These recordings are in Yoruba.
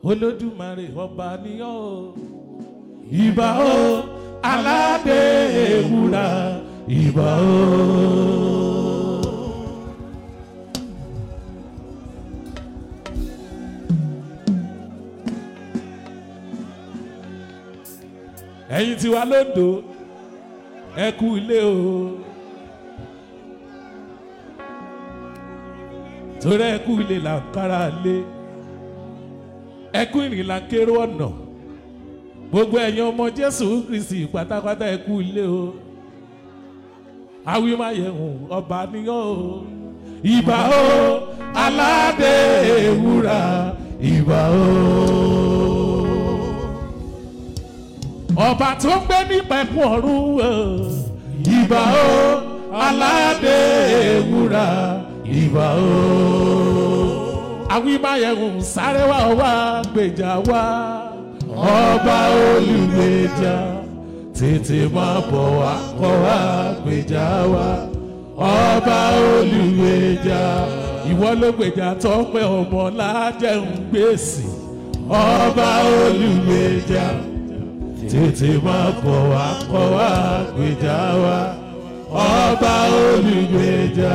olódùmarè ọba níyàn o ìbà o aládé ewúrà ìbà o. ẹ̀yin tí wà lóńdó ẹ kú ilé o torí ẹ kú ilé là ń kára lé ẹ kú ìrìn là ń kéré ọ̀nà gbogbo ẹ̀yin ọmọ jésù kristi pátápátá ẹ kú ilé o awímáyẹ̀hùn ọba níyàn o ìbà o aládé ewúrà ìbà o ọba tó ń gbé ní pẹ̀kun ọ̀run o ìbà o aládé ewúrà ìbà o. awímáyẹ̀hùn sáré wá wá gbèjà wá ọba olùgbèjà tètè máa bọ̀ wá kọ́ wá gbèjà wá ọba olùgbèjà ìwọ ló gbèjà tọ́pẹ́ ọmọ lájẹun gbèsè ọba olùgbèjà tètè máa bọ̀ wá kọ́ wá gbèjà wá ọba olùgbèjà.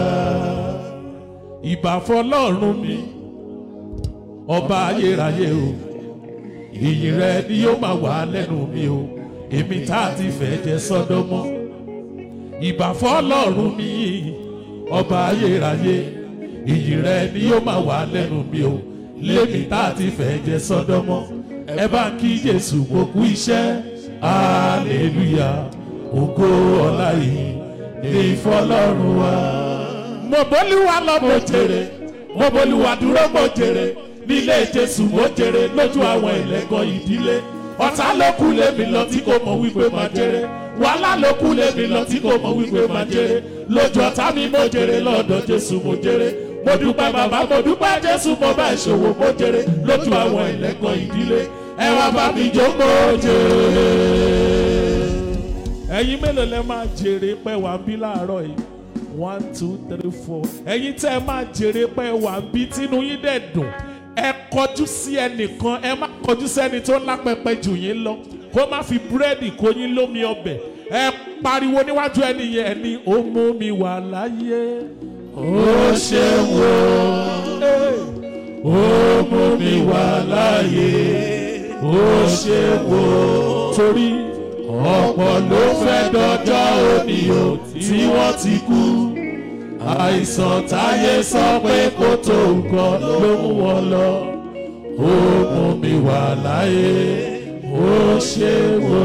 ìbà fọlọ́run mi ọba ayérayé o ìyìn rẹ ni yóò máa wà lẹ́nu mi o èmi tá a ti fẹ́ jẹ sọ́dọ́mọ́ ìbà fọlọ́run mi ọba ayérayé ìyìn rẹ ni yóò máa wà lẹ́nu mi o lémi tá a ti fẹ́ jẹ sọ́dọ́mọ́ ẹ bá ń kí jésù gbogbo iṣẹ́ hallelujah ògo ọ̀la yìí ní fọlọ́run wa. mo bólúwa lọ mo jèrè mo bólúwa dúró mo jèrè nílé jésù mo jèrè lójú àwọn ẹlẹ́gàn ìdílé ọ̀tá ló kú lémi lọ tí kò mọ̀ wípé máa jèrè wàhálà ló kú lémi lọ tí kò mọ̀ wípé máa jèrè lójú ọ̀tá mi mo jèrè lọ́dọ̀ jésù mo jèrè mo dúpẹ́ bàbá mo dúpẹ́ jésù mo bá ìṣòwò mo jèrè lójú àwọn ẹlẹ́gàn ìdílé ẹ wá bá mi jókòó jèrè. ẹ̀yin mélòó lẹ máa jèrè pẹ́ wà bí láàárọ̀ yìí one two three four ẹ̀yin tẹ́ ẹ máa jèrè pẹ́ wà bí tínú yín dẹ̀ dùn ẹ kọjú sí ẹnìkan ẹ má kọjú sẹ́ni tó lápẹpẹ jù yín lọ kó má fi búrẹ́dì kó yín lómi ọbẹ̀ ẹ pariwo níwájú ẹni yẹn ẹni ó mú mi wà láyé ó ṣe wò ó mú mi wà láyé ó ṣe wò torí ọ̀pọ̀ ló fẹ́ dọjọ́ òní o tí wọ́n ti kú àìsàn táyé sọ pé kó tó nǹkan ló mú wọn lọ ó mú mi wà láyé ó ṣe wò.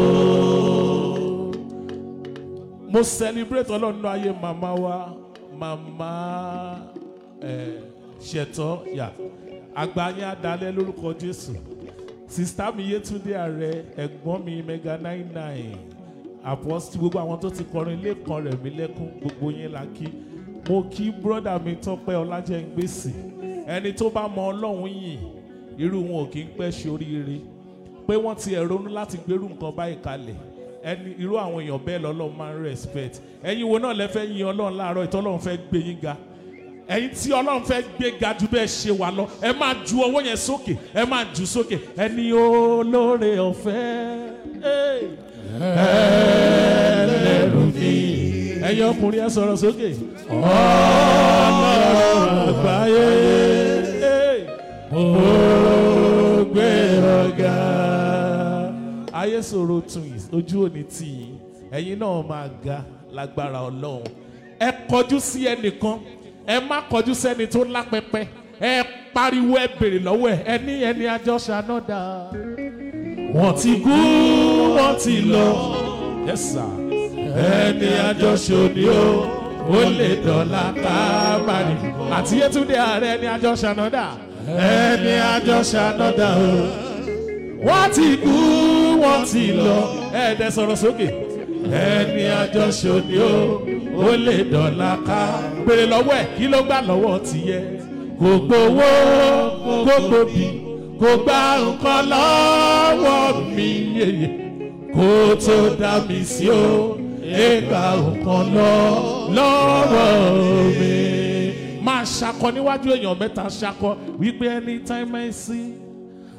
mo celebrate ọlọ́run náà ayé màmá wa màmá ẹ̀ ṣẹ̀tọ́ yà àgbà yẹn adalẹ́ lórúkọ jésù sista mi yétúndé ààrẹ ẹ̀gbọ́n mi mega nine nine apostle gbogbo àwọn tó ti kọrin lẹ́kan rẹ̀ mí lẹ́kún gbogbo yẹn la kí mo kí brọ́dà mi tọ́pẹ́ ọlájẹ́ngbèsì ẹni tó bá mọ ọlọ́run yìn irú wọn ò kí ń pẹ́ ṣoríire pé wọ́n ti ẹ̀ ronú láti gbérú nǹkan báyìí kalẹ̀ ẹni irú àwọn èèyàn bẹ́ẹ̀ lọ́lọ́run máa ń respect ẹ̀yin wo náà lẹ fẹ́ yin ọlọ́run láàárọ̀ ìtọ́lọ́run fẹ́ gbé yín ga ẹ̀yin tí ọlọ́run fẹ́ gbé ga ju bẹ́ẹ̀ ṣe wà lọ ẹ máa ju ọwọ́ yẹn sókè ẹ máa jù sókè ẹni olóore ọ̀fẹ́ ẹlẹ́rù ni ẹ̀yin ọkùnrin ẹ sọ̀rọ̀ sókè ọlọ́run àgbáyé ó gbé ọ̀gá ayé sọ̀rọ̀ twins ojú òní tì yín ẹ̀yin náà máa ga lágbára ọlọ́run ẹ kọjú sí ẹnìkan ẹ má kọjú sẹ́ni tó lápẹpẹ ẹ pariwo ẹ bèrè lọ́wọ́ ẹ ẹni ẹni àjọ ṣànádà. wọ́n ti kú wọ́n ti lọ yes sir ẹni àjọ ṣòní o ó lè dọ̀la kábàárì àti yétúndé ààrẹ ẹni àjọ ṣànádà ẹni àjọ ṣànádà o wọ́n ti kú wọ́n ti lọ ẹ̀ẹ́dẹ̀ sọ̀rọ̀ sókè ẹni àjọ ṣòní o ó lè dọ̀la ká béèrè lọ́wọ́ ẹ̀ kí ló gbà lọ́wọ́ tìyẹ kò gbowó kò gbòbí kò gba nǹkan lọ́wọ́ mi yeye kó tó dá mi sí o ẹgbà nǹkan lọ lọ́wọ́ mi. máa ṣakọ níwájú èèyàn mẹ́ta ṣakọ wípé anytime I see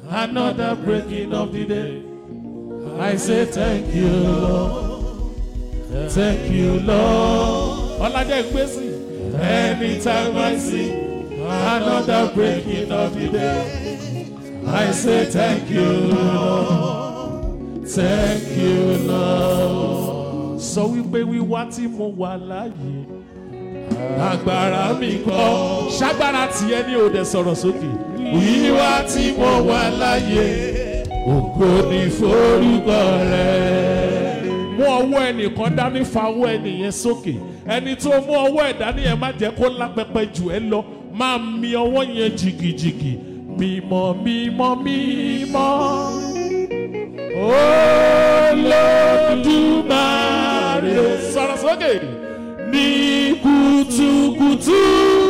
another breaking of the day. I say thank you, Lord. Thank you, Lord. Ọlájẹ́ ìgbésí. Anytime I see another breaking of the day, I say thank you, Lord. Thank you, Lord. Sọ wípé wíwá tí mo wà láàyè. Agbára mi kọ́. Ṣágbára tiẹ̀ ní òde sọ̀rọ̀ sókè. Wíwá tí mo wà láàyè. Ògo ni forúkọ rẹ̀. Mú ọwọ́ ẹnìkan dání fa ọwọ́ ẹnìyẹn sókè. Ẹni tó mú ọwọ́ ẹ̀ dání yẹn má jẹ́ kó lápẹpẹ jù ẹ lọ. Máa mi ọwọ́ yẹn jìgìjìgì. Mímọ́ mímọ́ mímọ́. Olódùmarè. Sọ̀rọ̀ sókè. Ní kùtùkùtù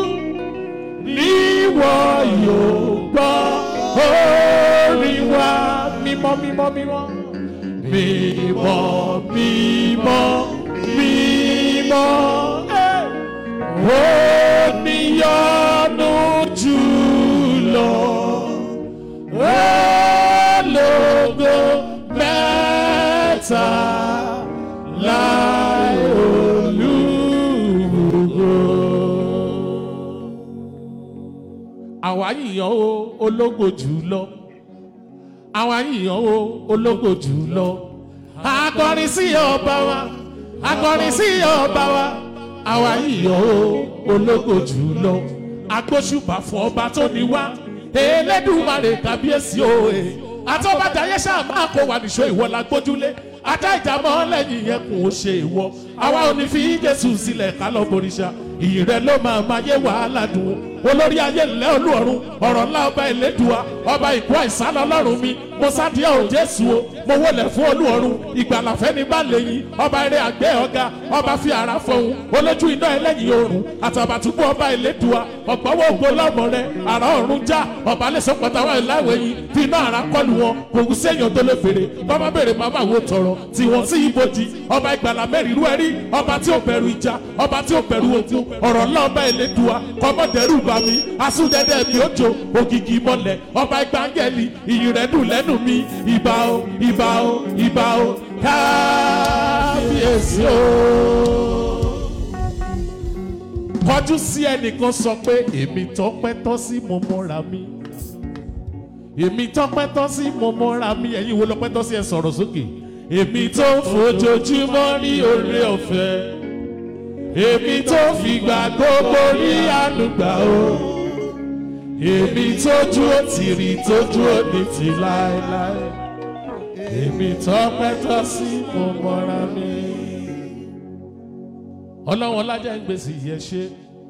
níwọ̀ yóò gbọ́ orin wa mímọ́ mímọ́ mímọ́. Mímọ́ mímọ́ mímọ́. Eh. Oníyanu jùlọ. Ológo mẹ́ta láì olúwo. Àwa yìnyín o ológo jùlọ. Àwa yìnyín o ológo jùlọ. Akọrin sí ọba wa. Akọrin sí ọba wa. Àwa yìnyín o ológo jùlọ. Agbóṣùbà fún ọba tó ní wá. Elédùmarè kábíyèsí òye. Àtọ́bàjáyé ṣáà máa kó wa nìṣó ìwọ la gbójúlé. Ajá ìjàmọ́ lẹ́yìn yẹn kò ṣe ìwọ. Àwa ò ní fi Jésù sílẹ̀ ká lọ boríṣà. Ìyìn rẹ̀ ló máa máa yé wàhálà dùn. Olórí ayé ńlẹ́ olúọ̀run. Ọ̀rọ̀ ńlá ọba ìlédùá. Ọba ìkú àìsàn lọ́lọ́run mi. Mo sádìá ò Jésù o. Mo wọlé fún olúọ̀run. Ìgbàlà fẹ́ni bá lẹ́yìn. Ọba eré àgbẹ̀ ọ̀gá. Ọba fi ara fọhùn. Olójú iná ẹlẹ́yìn oòrùn. Àtàbàtúbú ọba ìlédùá. Ọ̀gbọ́wọ́ ògbó lọ́mọ rẹ̀. Àrà ọ̀run já. Ọba lẹ́sọ̀ pàtàwọ̀ ìláwẹ̀ yìí. Fi iná ara kọlù wọn. Kò kú séèyàn tó lè fèrè. Bọ́bá bèrè màmá wo tọrọ. Tí wọ́n sí ibojì. Ọba ìgbàlà mẹ́rin irú ẹ̀rí. Ọba tí ò bẹ̀rù ìjà. Ọba tí ò bẹ̀rù ogun. Ọ̀rọ̀ ńlá ọba ìlédùá. Kọ́mọ̀dẹ́rù bá mi. Asúdẹ́dẹ́ mi ó jò. Ògìgì mọ́lẹ̀. Ọba ìgbàngẹ́lì. Ìyìn rẹ̀ dùn lẹ́nu mi. Ìbà o, ìbà o, ìbà o. Kábíyèsí o kọjú sí ẹnìkan sọ pé èmi tọpẹ́ tọ́ sí mo mọ́ra mi èmi tọpẹ́ tọ́ sí mo mọ́ra mi ẹ̀yin wo lọpẹ́ tọ́ sí ẹ sọ̀rọ̀ sókè èmi tó ń fojoojúmọ́ rí oore ọ̀fẹ́ èmi tó fìgbà gbogbo rí ànúgbà o èmi tójú ó ti rí tójú ó ní ti láéláé èmi tọpẹ́ tọ́ sí mo mọ́ra mi ọlọ́wọ́n lájà ń gbèsè yẹ ṣe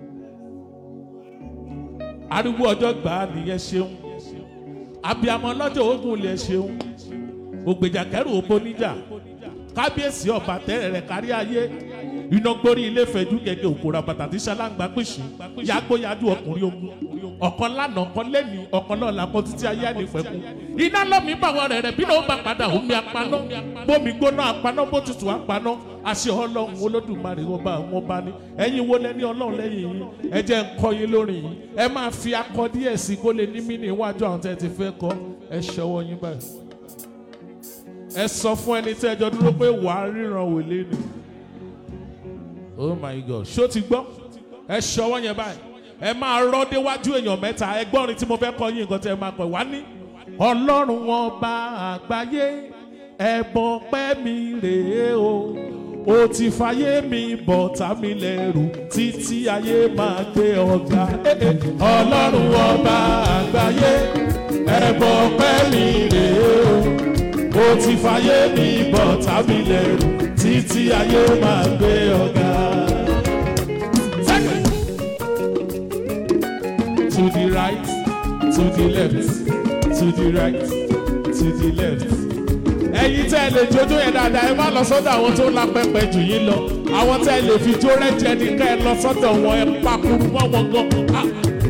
ariwo ọjọ́ gbà á nìyẹn ṣeun abiyamọ lọ́jọ́ ogun lè ṣeun ògbèjà kẹrù òpó níjà kábíyèsí ọba tẹ́rẹ̀ rẹ̀ kárí ayé iná gbórí ilé fẹ̀jú gẹ́gẹ́ òkúra bàtà tí ṣaláǹgbá pèsè yàgbóyàdú ọkùnrin ogun ọ̀kan lánàá ọ̀kan lẹ́ni ọ̀kan náà làkọ́ títí ayé àlefẹ́kùn iná lọ́mí báwọn rẹ̀ rẹ̀ bí náà ó bá padà omi apaná bómi gbóná apaná bó tutù apaná àṣẹ ọlọ́run olódùmarè ọba àwọn ọba ni ẹ̀yin wo lẹ́ni ọlọ́run lẹ́yìn yìí ẹ jẹ́ ń kọ́ yín lórí yìí ẹ máa fi akọ díẹ̀ sí kó lè ní mí ní iwájú àwọn tẹ́ ti fẹ́ kọ́ ẹ ṣọwọ́ yín báyìí ẹ sọ fún ẹni tí ẹjọ́ dúró pé wàá ríran wèlé ni oh my god ṣó ti gbọ́ ẹ ṣọwọ́ yẹn báyìí ẹ máa rọ́ déwájú èèyàn mẹ́ta ẹ gbọ́rin tí mo fẹ́ kọ́ yín nǹkan tí ẹ máa kọ́ wá ní. ọlọ́run ọba àgbáyé ẹ̀bọ̀ pẹ́ mi rèé o ó ti fàyè mi bọ̀ tá mi lẹ́rù títí ayé máa gbé ọ̀gá. ọlọ́run ọba àgbáyé ẹ̀bọ̀ pẹ́ mi rèé o ó ti fàyè mi bọ̀ tá mi lẹ́rù títí ayé máa gbé ọ̀gá. Second. To the right, to the left, to the right, to the left. ẹ̀yin tẹ́ ẹ lè jójó yẹn dáadáa ẹ má lọ sọ́dọ̀ àwọn tó la pẹpẹ jù yín lọ àwọn tẹ́ ẹ lè fi jó rẹ́jẹ ní ká ẹ lọ sọ́dọ̀ wọn ẹ pakuru mọ́ wọn gan. Ah.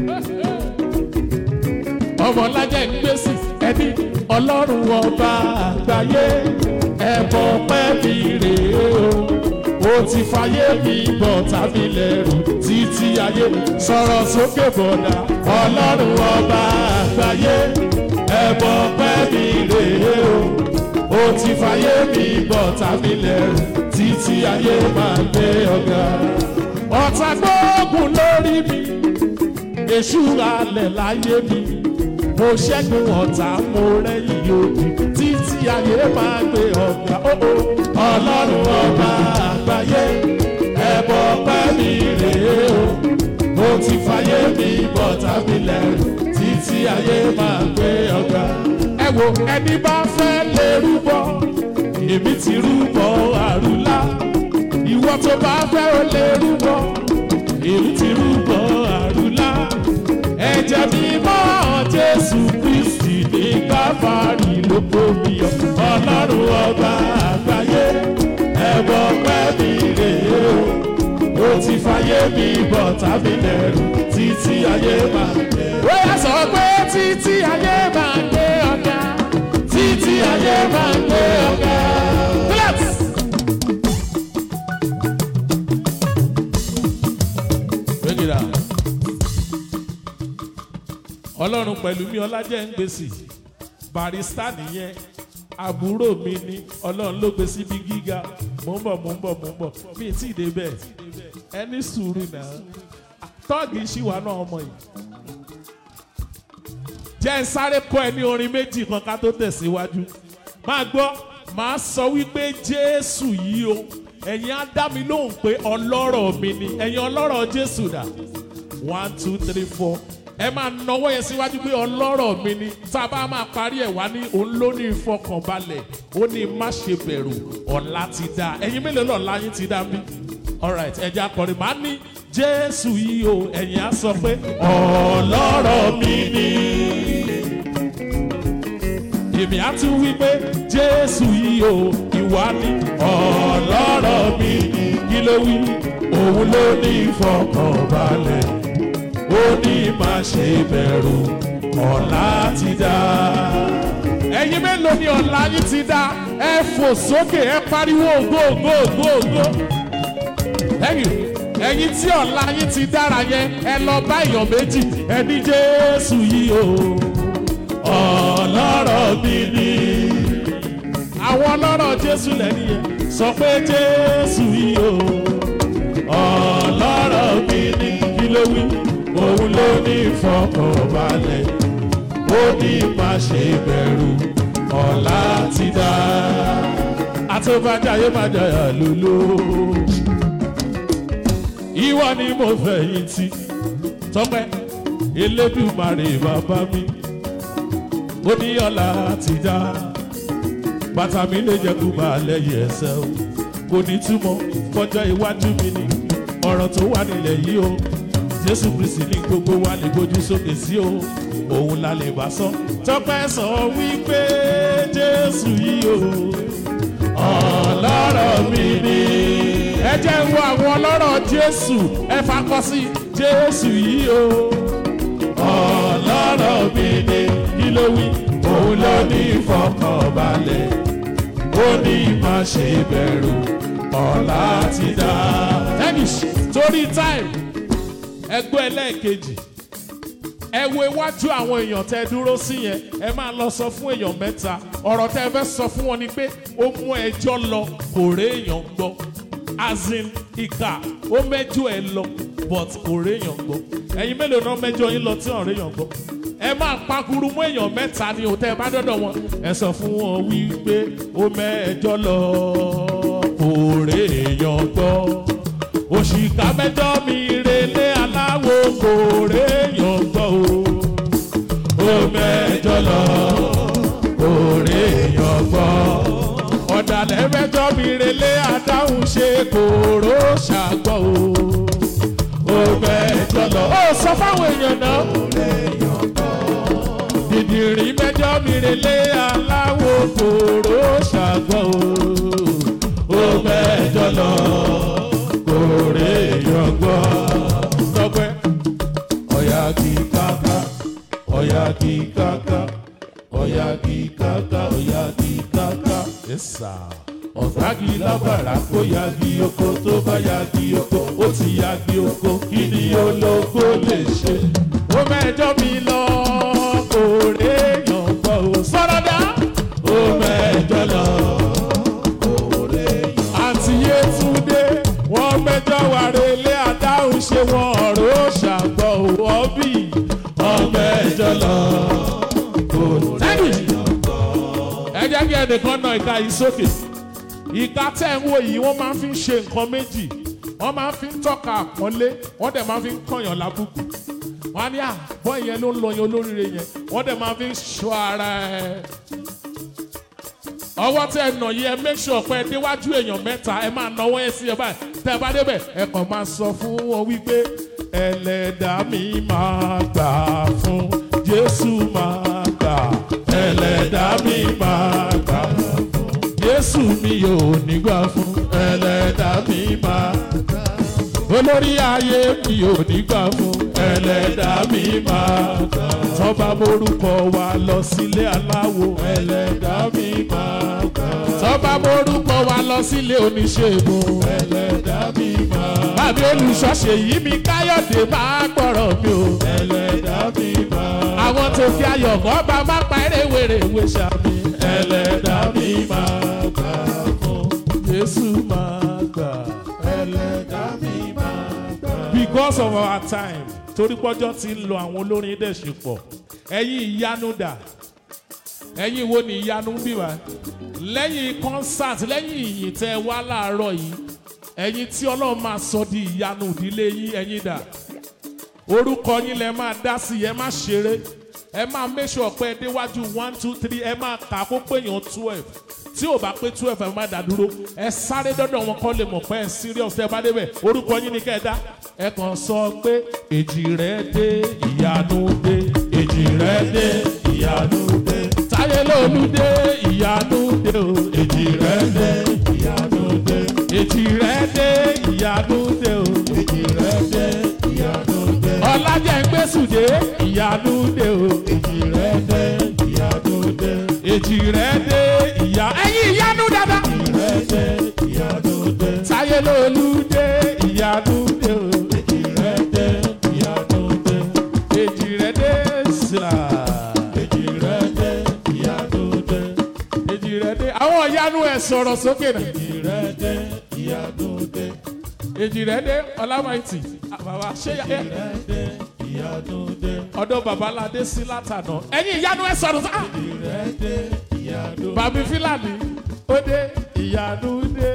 ọmọ lájà ń gbèsè ẹni ọlọ́run ọba àgbáyé ẹ̀bọ̀ pẹ́ mi rèé o ó ti fàyè mi bọ̀ tàbí lẹ́rù títí ayé sọ̀rọ̀ sókè bọ̀dà ọlọ́run ọba àgbáyé ẹ̀bọ̀ pẹ́ mi rèé o ó ti fàyè mi bọ̀ tàbí lẹ́rù títí ayé máa gbé ọ̀gá. ọ̀tá gbóògùn lórí mi èṣù alẹ̀ láyé mi mo ṣẹ́gun ọ̀tá mo rẹ́yìn òdì títí ayé máa gbé ọ̀gá. ọlọ́run ọba àgbáyé ẹ̀bọ̀ pẹ́ mi rèé o mo ti fàyè mi bọ̀ tàbí lẹ́rù títí ayé máa gbé ọ̀gá. ẹ wo ẹni bá fẹ́ lè rúbọ èmi ti rúbọ àrùlá ìwọ tó bá fẹ́ ó lè rúbọ èmi ti rúbọ àrùlá ẹ̀jẹ̀ mímọ́ jésù kristi ní káfárì ló kó mi yọ ọlọ́run ọba àgbáyé ẹ̀bọ̀ pẹ́ mi rèé o ó ti fàyè mi bọ̀ tàbí lẹ́rù títí ayé máa gbé. ó yà sọ pé títí ayé máa gbé ọ̀gá títí ayé máa gbé ọ̀gá. Let's. Bring it out. ọlọ́run pẹ̀lú mi ọlájẹ́ ń gbèsè barista nìyẹn àbúrò mi ni ọlọ́run ló gbé síbi gíga mò ń bọ̀ mò ń bọ̀ mò ń bọ̀ mi ì tí ì débẹ̀ ẹni sùúrù náà tọ́ọ̀gì ṣìwà náà ọmọ yìí jẹ́ ń sáré kọ́ ẹ ní orin méjì kan ká tó tẹ̀síwájú máa gbọ́ máa sọ wípé jésù yìí o ẹ̀yin á dá mi lóhùn pé ọlọ́rọ̀ mi ni ẹ̀yin ọlọ́rọ̀ jésù dà one two three four ẹ máa nọwọ́ yẹn síwájú pé ọlọ́rọ̀ mi ni tá a bá máa parí ẹ̀ wá ní òun ló ní ìfọkànbalẹ̀ ó ní má ṣe bẹ̀rù ọ̀la ti dá ẹ̀yin mélòó lọ́la yín ti dá mi alright ẹ̀jẹ̀ akọrin máa ní jésù yìí o ẹ̀yin á sọ pé ọlọ́rọ̀ mi ni èmi á tún wí pé jésù yìí o ìwà ni ọlọ́rọ̀ mi ni kí ló wí òun ló ní ìfọkànbalẹ̀ ó ní má ṣe bẹ̀rù ọ̀la ti dá. ẹ̀yin mélòó ni ọ̀la yín ti dá ẹ fò sókè ẹ pariwo ògo ògo ògo ògo. ẹ̀yin ẹ̀yin tí ọ̀la yín ti dára yẹn ẹ lọ bá èèyàn méjì ẹ ní jésù yìí o ọlọ́rọ̀ mi ni. àwọn ọlọ́rọ̀ jésù lẹ́ni yẹn sọ pé jésù yìí o ọlọ́rọ̀ mi ni kí ló wí òun ló ní ìfọkànbalẹ̀ ó ní má ṣe bẹ̀rù ọ̀la ti dá. àtúbàjáyé má jayà lóló. ìwọ ni mo fẹ̀yìntì tọ́pẹ́ elédùmarè bàbá mi ó ní ọ̀la ti dá. bàtà mi lè jẹ́ kó máa lẹ́yìn ẹsẹ̀ o kò ní túmọ̀ kọjá iwájú mi ni ọ̀rọ̀ tó wà nílẹ̀ yìí o jésù kristi ní gbogbo wa lè gbójú sókè sí o òun la lè bá sọ tọpẹ sọ wípé jésù yìí o ọlọ́rọ̀ mi ni. ẹ jẹ́ ń wo àwọn ọlọ́rọ̀ jésù ẹ fakọ sí jésù yìí o ọlọ́rọ̀ mi ni kí ló wí òun ló ní ìfọkànbalẹ̀ ó ní má ṣe bẹ̀rù ọ̀la ti dá. tennis torí time ẹgbẹ́ ẹlẹ́ẹ̀kejì ẹ wo iwájú àwọn èèyàn tẹ dúró sí yẹn ẹ máa lọ sọ fún èèyàn mẹ́ta ọ̀rọ̀ tẹ fẹ́ sọ fún wọn ni pé ó mú ẹjọ́ lọ kò rí èèyàn gbọ́ azin ìkà ó mẹ́jọ ẹ lọ but kò rí èèyàn gbọ́ ẹ̀yin mélòó náà mẹ́jọ yín lọ tí ò rí èèyàn gbọ́ ẹ máa pakuru mú èèyàn mẹ́ta ni òtẹ́ bá dọ́dọ̀ wọn ẹ sọ fún wọn wípé ó mẹ́jọ lọ kò rí èèyàn gbọ́ òṣìkà mẹ́jọ mi relé aláwo kò réèyàn gbọ́ o ó mẹ́jọ lọ kò réèyàn gbọ́ ọ̀dàlẹ̀ mẹ́jọ mi relé adáhùn ṣe kòró ṣàgbọ́ o ó mẹ́jọ lọ. ó sọ fáwọn èèyàn náà dìdìrín mẹ́jọ mi relé aláwo kòró ṣàgbọ́ o ó mẹ́jọ lọ kòrè yọgbọ́. Tọ́pẹ́ ọ̀yà kì í káká ọ̀yà kì í káká ọ̀yà kì í káká ọ̀yà kì í káká. Ẹ̀sà ọ̀sági lábàrá kó yagi oko tó bá yagi oko ó ti yagi oko kí ni olóko lè ṣe. Ó mẹ́jọ mi lọ kòrè yọgbọ́. wà relé adáhùn ṣe wọn ọ̀rọ̀ ṣàgbọ̀ ọ̀bì ọmọ ẹ̀jọ̀ lọ. Tẹ́lẹ̀ ẹ jẹ́ kí ẹnìkan náà ìka yìí sókè ìka tẹ̀ ń wò yìí wọ́n máa ń fi ṣe nǹkan méjì wọ́n máa ń fi tọ́ka àpọ́nlé wọ́n dẹ̀ máa ń fi kọ̀yàn lábùkù wọ́n á ní àbọ̀ yẹn ló ń lọ yẹn olóríire yẹn wọ́n dẹ̀ máa fi ṣọ́ ara ẹ̀ ọwọ́ tẹ ẹ nà yìí ẹ make sure pé ẹ déwájú èèyàn mẹ́ta ẹ máa náwó ẹ sí ẹ báyìí tẹ ẹ bá débẹ̀ ẹ kàn máa sọ fún wọn wípé ẹlẹ́dàá mi máa gbà fún Jésù máa gbà ẹlẹ́dàá mi máa gbà fún Jésù mi yóò nígbà fún ẹlẹ́dàá mi máa gbà fún olórí ayé mi ò nígbà fún ẹlẹ́dàá mi máa gbà tọ́ba morúkọ wa lọ sílé aláwo ẹlẹ́dàá mi máa gbà tọ́ba morúkọ wa lọ sílé oníṣègùn ẹlẹ́dàá mi máa gbà bàbá olùṣọ́ṣe yìí mi káyọ̀dé máa gbọ́rọ̀ mi o ẹlẹ́dàá mi máa gbà àwọn tó fi ayọ̀ mọ́ bá má pa eré wèrèwé ṣàmì ẹlẹ́dàá mi máa gbà fún Jésù máa gbà ẹlẹ́dàá mi máa gbà. because of our time torí pọ́jọ́ ti ń lọ àwọn olórin dẹ̀ ṣe pọ̀ ẹ̀yin ìyanu dà ẹ̀yin wo ni ìyanu bí wa lẹ́yìn concert lẹ́yìn ìyìn tẹ́ wá láàárọ̀ yìí ẹ̀yin tí ọlọ́run máa sọ di ìyanu ìdílé yín ẹ̀yin dà orúkọ yín lẹ máa dá sí ẹ má ṣeré ẹ máa make sure pé ẹ déwájú one two three ẹ máa kà kó péyàn twelve tí ò bá pé twelve ẹ má dá dúró ẹ sáré dọ́dọ̀ wọn kọ́ lè mọ̀ pé ẹ serious ẹ bá débẹ̀ orúkọ yín ni kẹ́ ẹ dá ẹ kàn sọ pé èjì rẹ dé ìyanu dé èjì rẹ dé ìyanu dé táyé lólu dé ìyanu dé o èjì rẹ dé ìyanu dé èjì rẹ dé ìyanu dé o èjì rẹ dé ìyanu dé ọlájẹ gbèsùdé ìyanu dé o èjì rẹ dé ìyanu dé èjì rẹ dé ìyá ẹyin ìyanu dada èjì rẹ dé ìyanu dé táyé lólu dé ìyanu dé o èjì rẹ dé ìyanu dé èjì rẹ dé sà èjì rẹ dé ìyanu dé èjì rẹ dé àwọn ìyanu ẹ sọ̀rọ̀ sókè náà èjì rẹ dé ìyanu dé èjì rẹ dé ọlámàìtì bàbá ṣé yà ẹ ọ̀dọ̀ babaládé sí látànà ẹ̀yin ìyanu ẹ sọ̀rọ̀ sá. bàbí fílàní ó dé ìyanu dé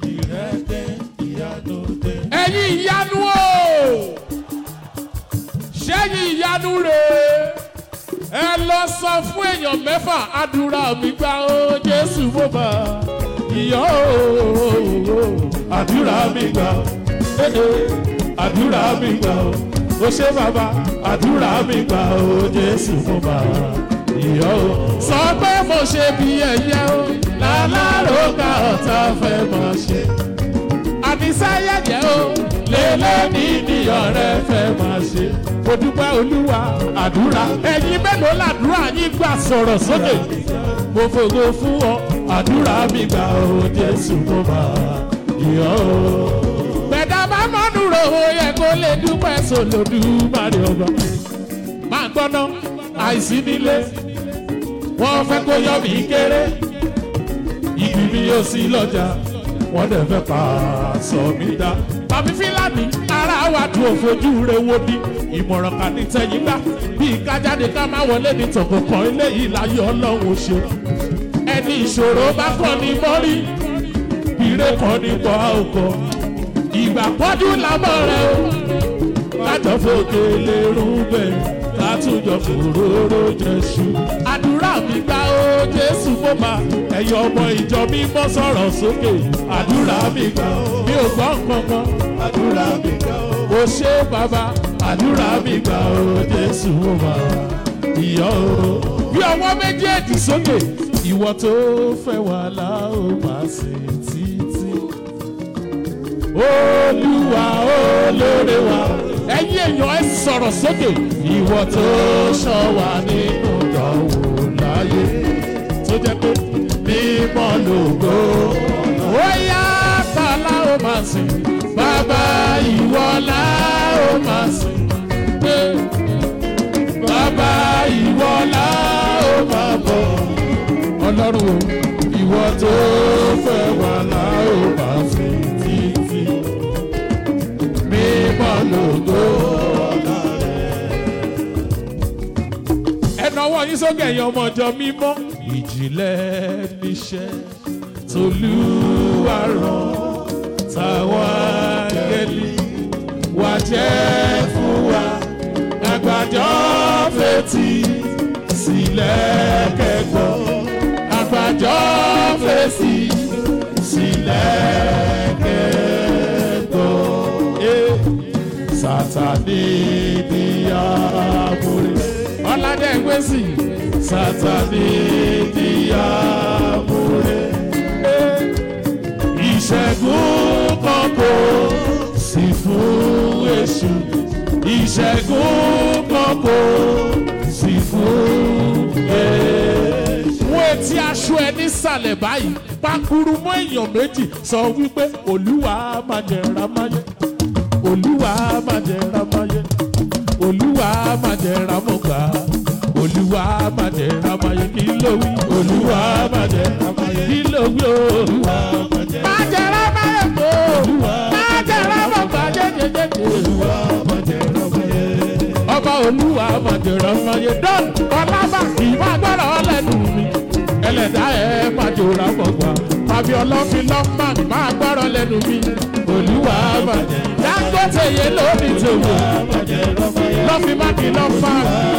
ẹ̀yin ìyanu o ṣẹ́yìn ìyanu rèé ẹ lọ sọ fún èèyàn mẹ́fà àdúrà mi gbà ó jésù mo bá ìyọ́ o àdúrà mi gbà ó àdúrà mi gbà ó ó ṣe bàbá àdúrà mi gbà ó jésù mo bá ìyọ́ o. sọ pé mo ṣe bí ẹyẹ o lálárò ká ọ̀tá fẹ́ máa ṣe àníṣáyẹ̀yẹ̀ o lélẹ́ ní ní ọ̀rẹ́ fẹ́ máa ṣe. mo dúpẹ́ olúwa àdúrà ẹ̀yin mélòó làdúrà yín gbà sọ̀rọ̀ sókè. mo fògo fún ọ àdúrà mi gbà ó jésù mo bá ìyọ́ o. bẹ̀dá bá mọ́nú ro yẹ kó lè dúpẹ́ sòlòdù máa ọba. máa gbọ́ná àìsí nílé wọ́n fẹ́ kó yọ mí kéré ibi mi yóò sí lọ́jà wọ́n dẹ̀ fẹ́ pa sọ mí dá. Bàbí Fílàní ara wa dùn òfojú rẹ̀ wo ni ìmọ̀ràn kan ní tẹ̀yìn gbà bí kájáde ká má wọlé ní tọ̀kọ̀kan eléyìí láyé ọlọ́run ṣe. Ẹni ìṣòro bá kọ́ ni mọ́rí ìrè kan ní pọ̀ ọkọ̀. Ìgbà pọ́jú lábọ̀ rẹ̀ o kájọ fòkè lérú bẹ́ẹ̀ látúnjọ fòróró jẹ́sù. àdúrà mi gbà ó jésù mo mà ẹ̀yọ́ ọmọ ìjọ mi mọ́ sọ̀rọ̀ sókè. àdúrà mi gbà ó mi ò gbọ́ kankan. àdúrà mi gbà ó o ṣé bàbá. àdúrà mi gbà ó jésù mo mà ìyọ́ o. bí ọwọ́ méjèèjì sókè ìwọ tó fẹ́ wà láò máa ṣe títí. olúwa olóore wa ẹ̀yin èèyàn ẹ sọ̀rọ̀ sókè ìwọ tó ṣọ́ wa nínú ìdánwò láyé tó jẹ́ pé mímọ́ lògo ó yá bàlá ó máa sìn bàbá ìwọ là ó máa sìn pé bàbá ìwọ là ó máa bọ̀ ọlọ́run o ìwọ tó fẹ́ wà là ó máa sìn títí lógo ọ̀la rẹ̀. ẹnu ọwọ́ yín sókè ẹ̀yin ọmọ ọjọ́ mímọ́. ìjìnlẹ̀ níṣẹ́ tolúwa rán táwọn áńgẹ́lì wá jẹ́ fún wa àgbàjọ fetí sílẹ̀ kẹ́kọ̀ọ́ àgbàjọ fèsì sílẹ̀ kẹ́kọ̀ọ́. Eh, Sátánì ní àmúre. Ọládé Gbèsì. Sátánì ní àmúre. Eh, Ìṣẹ́gun kan kò sí fún èṣù. Ìṣẹ́gun kan kò sí fún èṣù. Wọ́n etí aṣọ ẹ nísàlẹ̀ báyìí. Pakuru mọ́ èèyàn méjì sọ wípé Olúwa máa jẹ̀ra máa yẹ. Olúwa máa jẹ̀ra máa yẹ. Olúwa máa jẹ̀ra mọ́ gbà. Olúwa máa jẹ̀ra máa yẹ. Kí ló wí? Olúwa máa jẹ̀ra máa yẹ. Kí ló wí o? Olúwa máa jẹ̀ra máa jẹ̀ra máa yẹ kó. Máa jẹ̀ra mọ́ gbà jẹ́jẹ́jẹ́jẹ́. Olúwa máa jẹ̀ra máa yẹ. Ọba Olúwa máa jẹ̀ra máa yẹ. Dọ́n Ọlábà kì í máa gbọ́dọ̀ ọlẹ́nu mi. Ẹlẹ́dàá ẹ̀ máa jẹ̀ra mọ́ gbà. Fàbí ọlọ́fin lọ́mà máa gbọ́dọ̀ lẹ́nu mi. Olúwa máa jẹ̀ra. Dangote yé lórí tòwó. Lọ́fin má kì í lọ́ fà.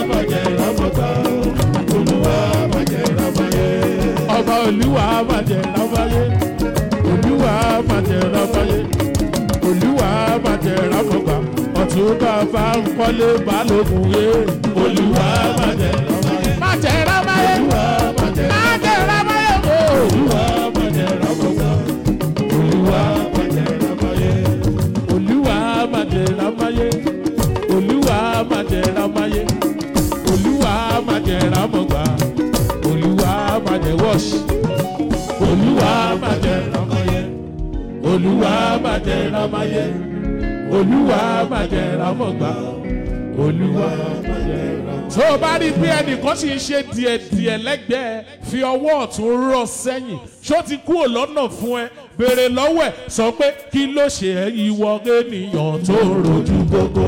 Ọba Olúwa máa jẹ̀ra máa yẹ. Olúwa máa jẹ̀ra máa yẹ. Olúwa máa jẹ̀ra mọ́ gbà. Ọ̀tún bàbá ń kọ́lé balógun yé. Olúwa máa jẹ̀ra máa yẹ. Máa jẹ̀ra máa yẹ. Máa jẹ̀ra máa yẹ kó. Olúwa máa jẹ̀ra mọ́ gbà. Olúwa máa jẹ̀ra máa yẹ. Olúwa máa jẹ̀ra máa yẹ. Olúwa máa jẹ̀ra máa yẹ. Olúwa máa jẹ̀ra mọ́ gbà. Olúwa máa jẹ̀ wọ́ọ̀ṣì. Olúwa máa jẹ̀ra máa yẹ. Olúwa máa jẹ̀ra máa yẹ. Olúwa máa jẹ̀ra mọ́ gbà. Olúwa máa jẹ̀ra. Tó o bá rí bí ẹnìkan sì ń ṣe díẹ̀díẹ̀ lẹ́gbẹ̀ẹ́ fi ọwọ́ ọ̀tún rọ̀ sẹ́yìn ṣó ti kúrò lọ́nà fún ẹ béèrè lọ́wọ́ ẹ̀ sọ pé kí ló ṣe ẹ́ ìwọ ènìyàn tó rojú gbogbo.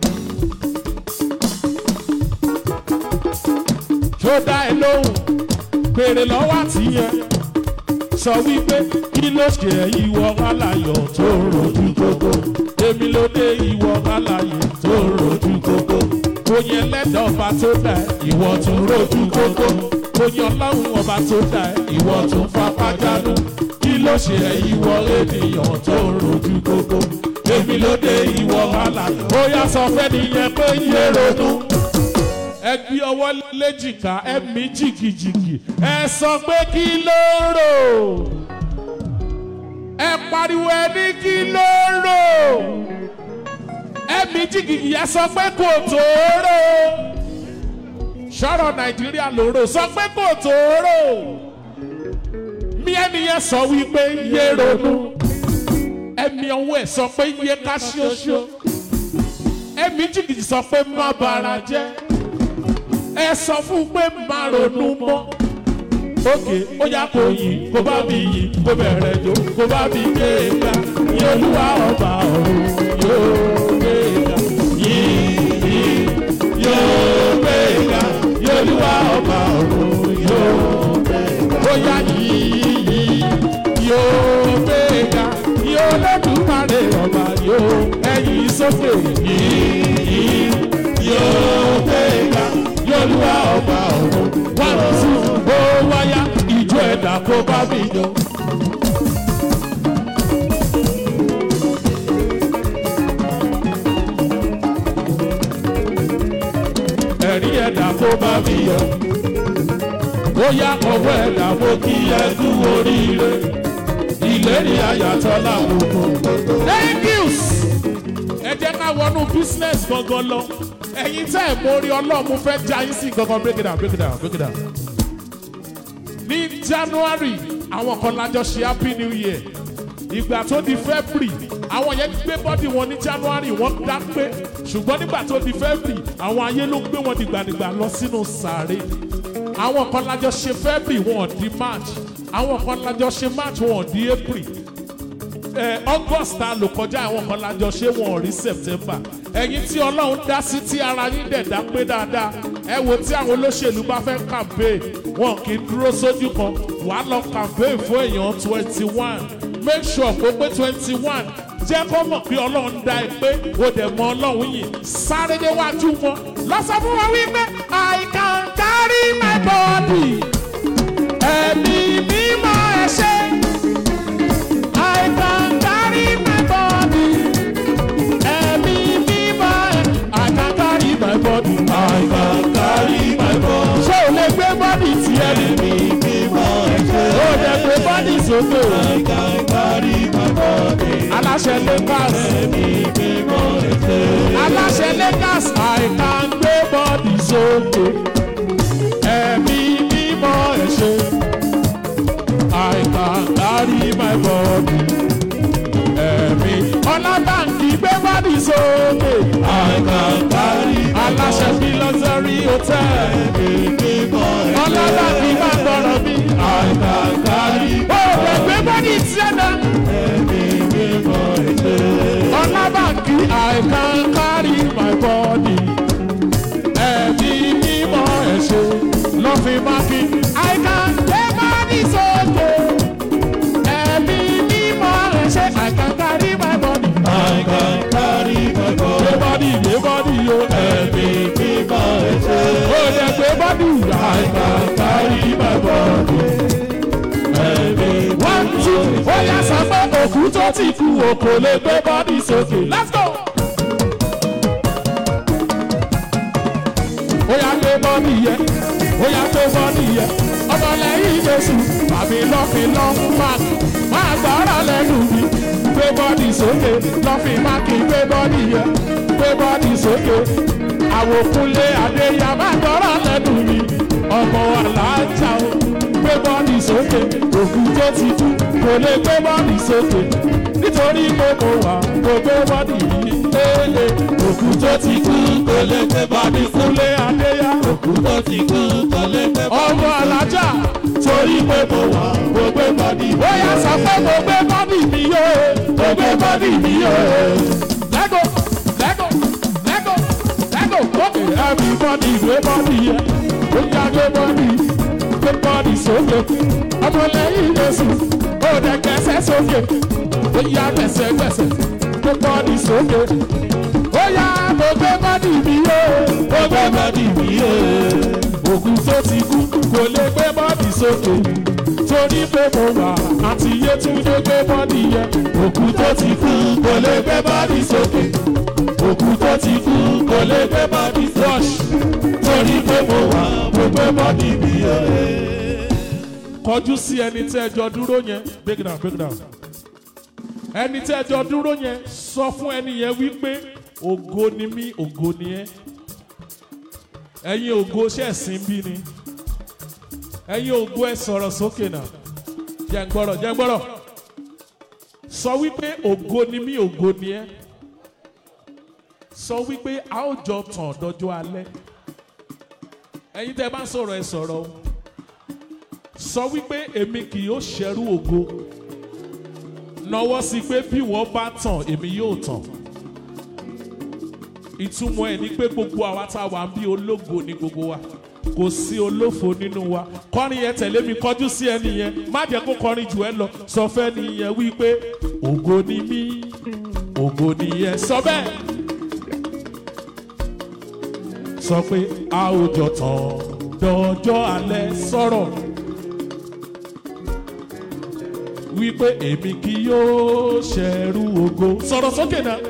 Ṣó dá ẹ lóhùn béèrè lọ́wọ́ àtìyẹn sọ wípé kí ló ṣe ẹ́ ìwọ aláyọ̀ tó rojú gbogbo. Èmi ló dé ìwọ aláyọ̀ tó rojú gbogbo. Oyin ẹlẹ́dàá ọba tó dá ẹ ìwọ tún rojú gbogbo. Oyin ọlọ́run ọba tó dá ẹ ìwọ tún fapá jánu. Kí ló ṣe ẹ́ ìwọ ènìyàn tó rojú gbogbo. Èmi ló dé ìwọ aláyọ̀. Ó yá sọ fẹ́ nìyẹn pé yé ronú ẹ gbé ọwọ́ léjìká ẹ mí jìgìjìgì ẹ sọ pé kí ló rò ẹ pariwo ẹ ní kí ló rò ẹ mí jìgìjì ẹ sọ pé kò tó rò sọ̀rọ̀ nàìjíríà ló rò sọ pé kò tó rò mí ẹni yẹn sọ wípé yé ronú ẹmí ọwọ́ ẹ sọ pé yé ká ṣoṣo ẹmí jìgìjì sọ pé má bara jẹ́ ẹ sọ fún pé má ronú mọ́. Òkè ó yá kó yìn kó bá mi yìn kó bẹ̀rẹ̀ jó kó bá mi gbé e ga. Ní olúwa ọba ọ̀run yóò gbé e ga. Yìn yìn yóò gbé e ga. Ní olúwa ọba ọ̀run yóò gbé e ga. Ó yá yìn yìn yóò gbé e ga. Ní olódùmarè ọba yóò ẹ̀yìn sókè. Yìn yìn yóò gbé e ga olúwa ọba ọ̀run wá lọ sí ó wáyá ìjọ ẹ̀dá kó bá mi jọ. ẹ̀rí ẹ̀dá kó bá mi yọ. ó yá ọwọ́ ẹ̀dá mo kí ẹ kú oríire. ìlérí ayàtọ̀ láwùjọ. thank you. ẹ jẹ́ ká wọnú business gangan lọ ẹ̀yin tẹ́ ẹ̀ mórí ọlọ́run fẹ́ já yín sí gangan break it down break it down break it down. ní january àwọn kan lájọ ṣe happy new year ìgbà tó di february àwọn yẹn gbé bọ́dì wọn ní january wọ́n dá pé ṣùgbọ́n nígbà tó di february àwọn ayé ló gbé wọn dìgbàdìgbà lọ sínú sàárè àwọn kan lájọ ṣe february wọn ò di march àwọn kan lájọ ṣe march wọn ò di april ẹ august ta lò kọjá àwọn kan lájọ ṣé wọn ò rí september ẹ̀yin tí ọlọ́run dá sí tí ara yín dẹ̀ dá pé dáadáa ẹ wo tí àwọn olóṣèlú bá fẹ́ campaign wọn kì í dúró sójú kan wàá lọ campaign fún èèyàn twenty one make sure kó pé twenty one jẹ́ kó mọ̀ pé ọlọ́run dá ẹ pé o dẹ̀ mọ ọlọ́run yìí sáré déwájú wọn lọ́sọ̀ fún wọn wípé i can carry my body ẹ̀mí mímọ́ ẹ ṣe. I can carry my body. Ẹ̀mí mímọ́ ẹ. I can carry my body. I can carry my body. Ṣé o lè gbé bọ́dì tí ẹ ní? Ẹ̀mí mímọ́ ẹ ṣe. O lè gbé bọ́dì sókè. I can carry my body. Aláṣẹ Lagos. Ẹ̀mí mímọ́ ẹ ṣe. Aláṣẹ Lagos. I can gbé bọ́dì sókè. Ẹ̀mí mímọ́ ẹ ṣe. I can carry my body. Ẹ̀mí ọlábàǹkì gbé bọ́dì sókè. I can carry my body. Aláṣẹ bí lọ́sẹ̀rí hotel. Ẹ̀mí mímọ́ ẹ̀ ṣe. Ọlábàǹkì máa gbọ́dọ̀ bí. I can carry my body. Ó lè gbé bọ́dì tiẹ̀ náà. Ẹ̀mí mímọ́ ẹ̀ ṣe. Ọlábàǹkì I can carry my body. Ẹ̀mí mímọ́ ẹ̀ ṣe. Lọ́fin máa fi I can gbé bọ́dì sókè. Ẹ̀mí mímọ́ ẹ̀ ṣe. I can carry my body. I can carry my body. Gbé bọ́dì gbé bọ́dì yo. Ẹ̀mí mímọ́ ẹ̀ ṣe. Ó yẹ gbé bọ́dì. I can carry my body. Ẹ̀mí one two ó yà sọ pé òkú tó ti kú o kò lè gbé bọ́dì sókè. Let's go. ó yà gbé bọ́dì yẹ ó yà gbé bọ́dì yẹ ọmọ lẹ́yìn jésù àmì lọ́fin lọ́mú máàkì máa gbọ́rọ̀ lẹ́nu mi gbé bọ́dì sókè lọ́fin máàkì gbé bọ́dì yẹ gbé bọ́dì sókè àwòkúnlé adéyà máa gbọ́rọ̀ lẹ́nu mi ọmọ alájà o gbé bọ́dì sókè òkú tó ti kú kò lè gbé bọ́dì sókè nítorí pé mo wà kò gbé bọ́dì yìí léèlè òkú tó ti kú kò lè gbé bọ́dì kúnlé adéyà òkú tó ti kú kò lè gbé bọ́dì ọmọ alájà torí pé mo wà kò gbé bọ́dì ó yà sọ pé mo gbé bọ́dì mi yó mo gbé bọ́dì mi yó lẹ́gò lẹ́gò lẹ́gò lẹ́gò ókè everybody gbé bọ́dì yẹ ó yà gbé bọ́dì gbé bọ́dì sókè ọmọ lẹ́yìn jésù ó dẹ̀ kẹsẹ̀ sókè ó yà gbẹ̀sẹ̀ gbẹ̀sẹ̀ gbé bọ́dì sókè ó yà mo gbé bọ́dì mi yó mo gbé bọ́dì mi yó ògùn tó ti kú kò lè gbé bọ́dì sókè torí pé mo wà àti yétúndé gbé bọ́dì yẹ òkú tó ti kú kò lè gbé bọ́dì sókè òkú tó ti kú kò lè gbé bọ́dì flush torí pé mo wà mo gbé bọ́dì mi yẹ. kọjú sí ẹni tí ẹjọ dúró yẹn break down break down ẹni tí ẹjọ dúró yẹn sọ fún ẹni yẹn wípé ògo ni mí ògo ni ẹ ẹ̀yin ògo ṣẹ̀sìn bí ni ẹ̀yin ògo ẹ sọ̀rọ̀ sókè náà jẹ́ ń gbọ́rọ̀ jẹ́ ń gbọ́rọ̀ sọ wípé ògo ni mí ògo ni ẹ sọ wípé a ó jọ tàn dọjọ́ alẹ́ ẹ̀yin tẹ́ bá ń sọ̀rọ̀ ẹ sọ̀rọ̀ o sọ wípé èmi kì yóò ṣẹrú ògo nọwọ́ sí pé bí wọ́n bá tàn èmi yóò tàn ìtumọ̀ ẹ̀ ni pé gbogbo àwa tá a wà ń bí ológo ní gbogbo wa kò sí olófo nínú wa kọrin yẹn tẹ̀lé mi kọjú sí ẹni yẹn má jẹ́ kó kọrin jù ẹ lọ sọ fẹ́ ni yẹn wípé ògo ni mí ògo ni yẹn sọ bẹ́ẹ̀ sọ pé a ò jọ tán dọjọ́ alẹ́ sọ̀rọ̀ wípé èmi kì yóò ṣẹrú ògo sọ̀rọ̀ sókè náà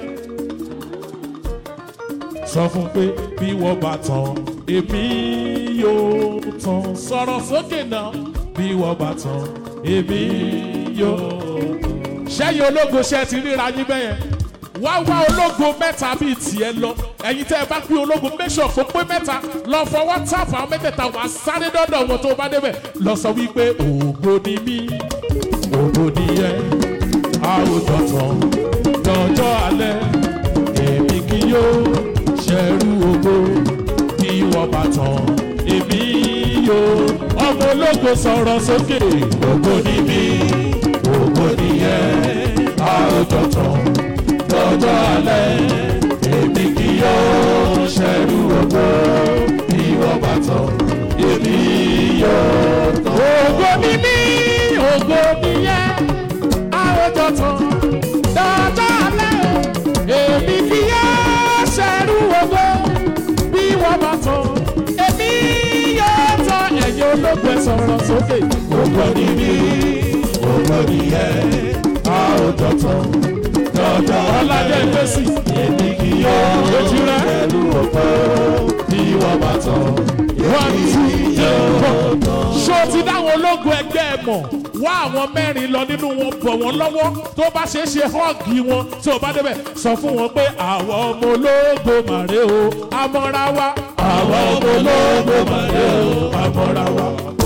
sọ fún pé bí wọ́n bá tán èmi yóò tán sọ̀rọ̀ sókè náà bí wọ́n bá tán èmi yóò tán. sẹ́yìn ológo ṣe ti ríra yín bẹ́yẹn wá wá ológo mẹ́ta bíi tiẹ̀ lọ ẹ̀yin tẹ́ ẹ bá pín ológo make sure kó pé mẹ́ta lọ fọwọ́ tààfù àwọn mẹ́tẹ̀ẹ̀ta wà sáré dọ́dọ̀ wọn tó bá débẹ̀ lọ sọ wípé ògo ni mí ògo ni yẹ àwùjọ tán lọ́jọ́ alẹ́ èmi kì yóò ṣẹrú ògo kí wọ́n bá tán èmi yóò ọmọ ológo sọ̀rọ̀ sókè ògo ni mí ògo ni yẹ àwùjọ tán lọ́jọ́ alẹ́ èmi kì yóò ṣẹ́rú ògo ìwọ bá tán èmi yóò tán. ògo mi ní ògo mi yẹ àwùjọ tán lọ́jọ́ alẹ́ èmi kì yóò ṣẹ́rú ògo bí wọ́n bá tán èmi yóò tán ẹ̀yin ológun ẹ̀ sọ̀rọ̀ sókè. ògo ni mí ògo ni yẹ àwùjọ tán lọ́jọ́ ọ̀làdé fèsì èmi kì yóò ṣẹ́rú ògo bí wọ́n bá tán one two three four. ṣó ti dáwọn ológun ẹgbẹ́ ẹ mọ̀ wá àwọn mẹ́rin lọ nínú wọn bọ̀ wọ́n lọ́wọ́ tó bá ṣeé ṣe họ́ọ̀gì wọn tí o bá débẹ̀ sọ fún wọn pé àwọn ọmọ ológo màrè o amọ́ra wa. àwọn ọmọ ológo màrè o amọ́ra wa.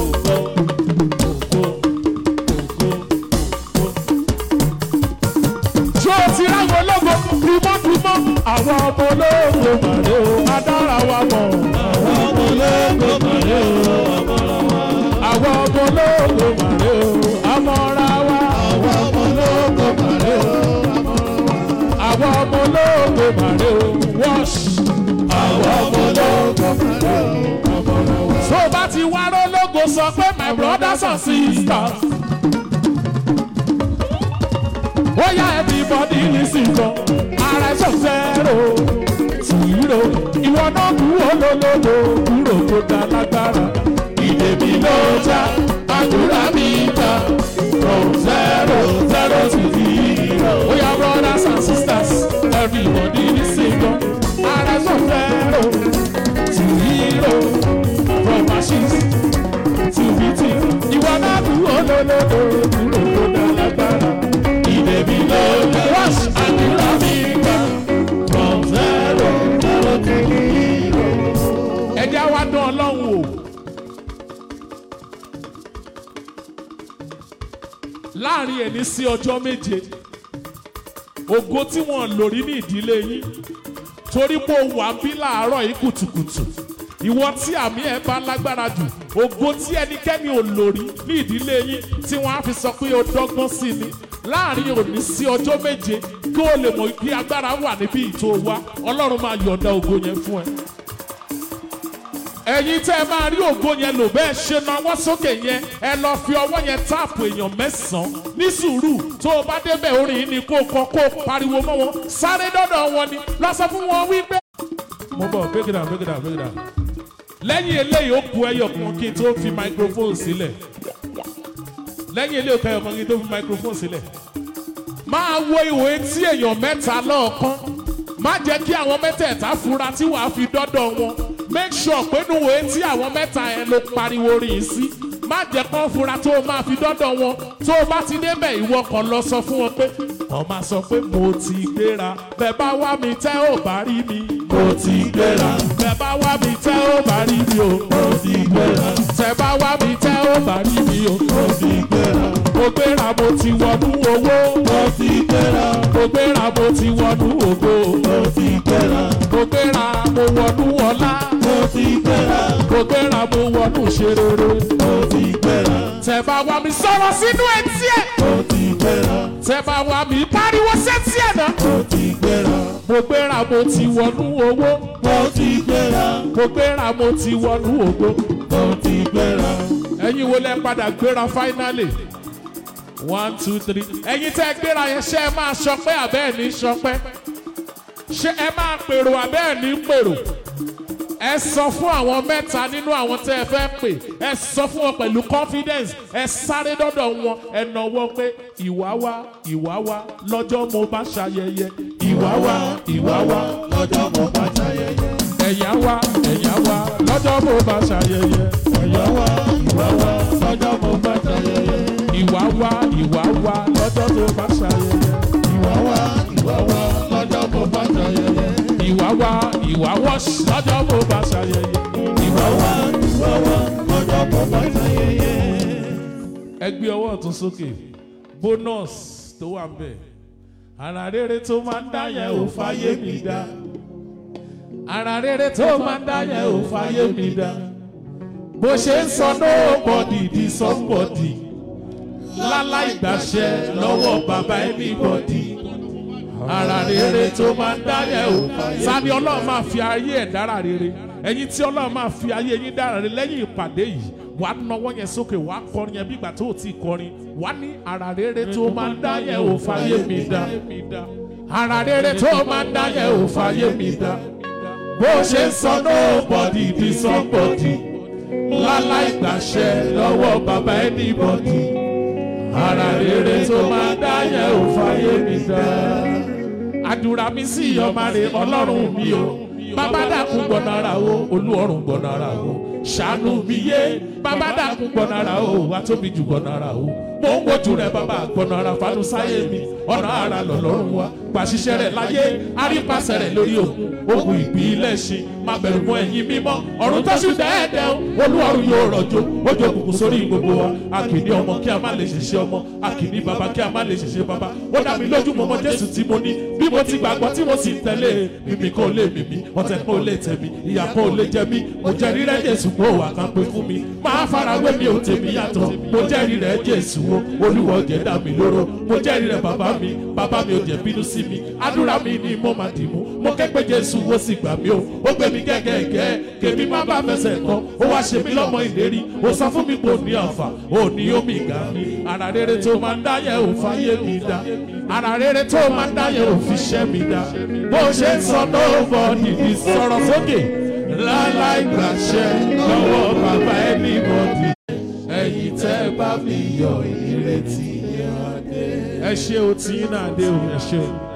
ṣó ti ráwọn ológo dùmọ́dùmọ́ àwọn ọmọ ológo màrè o adára wa mọ̀. àwọn ọmọ ológo màrè o amọ́ra wa. àwọn ọmọ ológo màrè o amọ́ra wa. àwọn ọmọ ológo màrè o amọ́ra wa. àwọn ọmọ ológo màrè o wọ́ọ̀ṣ. àwọn ọmọ ológo màrè o amọ́ra wa. tó o bá ti wá rólógo sọ pé my brothers and sisters. ó yá everybody listen gan ara ẹ̀ sọ̀tẹ́rò tìrò ìwọ náà kú olólòlò kúrò tó ga lágbára ìdè mi ló já àdúrà mi gbà from zero zero to zero. ó yá brothers and sisters everybody listen gan ara ẹ̀ sọ̀tẹ́rò tìrò from ashes to victory ìwọ náà kú olólòlò kúrò tó ga lágbára ìdè mi ló já àdúrà mi gbà from zero zero to zero. ẹ jẹ́ wá dán ọlọ́run o. láàrin ẹni sí ọjọ́ méje ògo tí wọ́n lò rí ní ìdílé yín torí pé o wà bí láàárọ̀ yìí kùtùkùtù ìwọ tí àmì ẹ̀ bá lágbára jù ògo tí ẹnikẹ́ni ò lò rí ní ìdílé yín tí wọ́n á fi sọ pé o dọ́gbọ́n sí ni láàrin òní sí ọjọ́ méje kí o lè mọ̀ bí agbára wà níbi ìtò wa ọlọ́run máa yọ̀ǹda ògo yẹn fún ẹ. ẹ̀yin tẹ́ ẹ máa rí ògo yẹn lò bẹ́ẹ̀ ṣe nawọ́ sókè yẹn ẹ lọ fi ọwọ́ yẹn táàpù èèyàn mẹ́sàn-án ní sùúrù tó o bá débẹ̀ orin yìí ni kó o kọ kó o pariwo mọ́ wọn sáré dọ́dọ̀ wọn ni lọ sọ fún wọn wípé. mo bọ̀ break it down break it down break it down. lẹ́yìn eléyìí ó ku ẹyọ kan kí n tó fi microphone sílẹ̀ lẹ́yìn eléyìí ó ku ẹyọ kan kí n tó fi microphone sílẹ̀ máa wo ìwé tí èèyàn mẹ́ta lọ́ọ̀kan má jẹ́ kí àwọn mẹ́tẹ̀ẹ̀ta fura tí wàá fi dọ́dọ̀ wọn make sure pé nu ìwé tí àwọn mẹ́ta yẹn ló pariwo rìn sí má jẹ́ kán fura tó o máa fi dọ́dọ̀ wọn tó o bá ti débẹ̀ ìwọ kan lọ sọ fún wọn pé wọ́n máa sọ pé mo ti gbéra bẹ́ẹ̀ bá wá mi tẹ́ ò bá rí mi mo ti gbéra bẹ́ẹ̀ bá wá mi tẹ́ ò bá rí mi o mo ti gbéra tẹ́ bá wá mi tẹ́ ò bá rí mi o mo ti gbéra mo gbéra mo ti wọnú owó mo ti gbéra mo gbéra mo ti wọnú ògo mo ti gbéra mo gbéra mo wọnú ọlá mo ti gbéra mo gbéra mo wọnú ṣerere mo ti gbéra tẹ́ bá wá mi sọ̀rọ̀ sínú etí ẹ̀ mo ti gbéra tẹ́ bá wá mi pariwo sétí ẹ̀ náà mo ti gbéra mo gbéra mo ti wọnú owó mo ti gbéra mo gbéra mo ti wọnú ògo mo ti gbéra ẹ̀yin wo lẹ padà gbéra finally one two three ẹ̀yin tẹ́ gbéra yẹn ṣé ẹ máa ṣọpẹ́ àbẹ́ ẹ̀ ní ṣọpẹ́ ṣé ẹ máa pèrò àbẹ́ ẹ̀ ní pèrò ẹ sọ fún àwọn mẹ́ta nínú àwọn tẹ́ ẹ fẹ́ pè ẹ sọ fún wọn pẹ̀lú confidence ẹ sáré dọ́dọ̀ wọn ẹ nọwọ́ pé ìwà wa ìwà wa lọ́jọ́ mo bá ṣayẹyẹ ìwà wa ìwà wa lọ́jọ́ mo bá ṣayẹyẹ ẹ̀yà wa ẹ̀yà wa lọ́jọ́ mo bá ṣayẹyẹ ẹ̀yà wa ìwà wa lọ́jọ́ mo bá ṣayẹyẹ ìwà wa ìwà wa lọ́jọ́ tó bá ṣayẹyẹ ìwà wa ìwà wa lọ́jọ́ mo bá ṣayẹyẹ ìwà wa ìwà wọ́ṣ lọ́jọ́ mo bá ṣayẹyẹ ìwà wa ìwà wa lọ́jọ́ mo bá ṣayẹyẹ. ẹ gbé ọwọ́ ọ̀tún sókè bonus tó wà ń bẹ̀ ara rere tó máa ń dá yẹn ò fàyè mi dá ara rere tó máa ń dá yẹn ò fàyè mi dá bó ṣe ń sọ nobody di somebody láláì gbàṣẹ lọ́wọ́ bàbá anybody ara rere tó máa ń dáyẹ̀ o sani ọlọ́run máa fi ayé ẹ̀ dára rere ẹ̀yin tí ọlọ́run máa fi ayé yín dára rere lẹ́yìn ìpàdé yìí wà á nawọ́ yẹn sókè wà á kọrin yẹn bí ìgbà tó o ti kọrin wà á ní ara rere tó máa ń dáyẹ̀ o fàyè mi dá ara rere tó máa ń dáyẹ̀ o fàyè mi dá bó ṣe ń sọ nobody di somebody láláì gbàṣẹ lọ́wọ́ bàbá anybody ara rere tó máa ń dáyẹ̀ ò fàyè mi dá. àdúrà mi sí ọmọ rẹ ọlọ́run mi o bàbá dàkún gbọ̀nàrà o olúọ̀run gbọ̀nàrà o ṣàánú mi yé bàbá dàkún gbọ̀nàrà o wà tóbi jù gbọ̀nàrà o mo ń wojú rẹ bàbá gbọ̀nàrà fanu sáyé mi ọ̀nà ara lọ̀lọ́run wa pàṣíṣẹ́ rẹ̀ láyé àrípasẹ̀ rẹ̀ lórí òkun ogun ìbílẹ̀ ṣe máa bẹ̀rù mọ́ ẹ̀yìn mímọ́ ọ̀run tó ṣù dẹ́ẹ̀dẹ́ o olúwarùn yóò rọ̀jò ojú òkùnkùn sórí gbogbo wa àkìní ọmọ kí a má lè ṣiṣẹ́ ọmọ àkìní bàbá kí a má lè ṣiṣẹ́ bàbá ó dá mi lójú mọ́mọ́ jésù tí mo ní bí mo ti gbàgbọ́ tí mo sì ń tẹ̀lé mímí kan lè mímí ọ̀tẹ̀ kan lè tẹ̀ mí ìyà kan lè jẹ mí mo jẹ́rìí rẹ̀ jésù kó wà kan pé fún mi máa farawé mi ò tèmi yàtọ̀ mo jẹ́rìí rẹ̀ jésù o olúwa jẹ́ dá mi lóró mo jẹ́rìí rẹ̀ bàbá mi bàbá mi ò jẹ́ bínú sí mi àdúrà mi ni mo máa dì mú mo ké pé jésù ó sì gbà mí o ó gbé mi gẹ́gẹ́gẹ́ kèmí má bá fẹsẹ̀ kọ́ ó wá ṣe mí lọ́mọ ìlérí ó sọ fún mi pé ò ní àfà ò ní omi ìgbà mi ara rere tó máa ń dáyẹ̀ ò fáyé mi dá ara rere tó máa ń dáyẹ̀ ò fi ṣẹ́ mi dá bó ṣe ń sọ nobody ní sọ̀rọ̀ sókè láláì gbàṣẹ lọ́wọ́ bàbá anybody ẹ̀yin tẹ́ bá mi yọ ìrètí yẹn wá dé. ẹ ṣe o tí náà dé o ẹ ṣe o.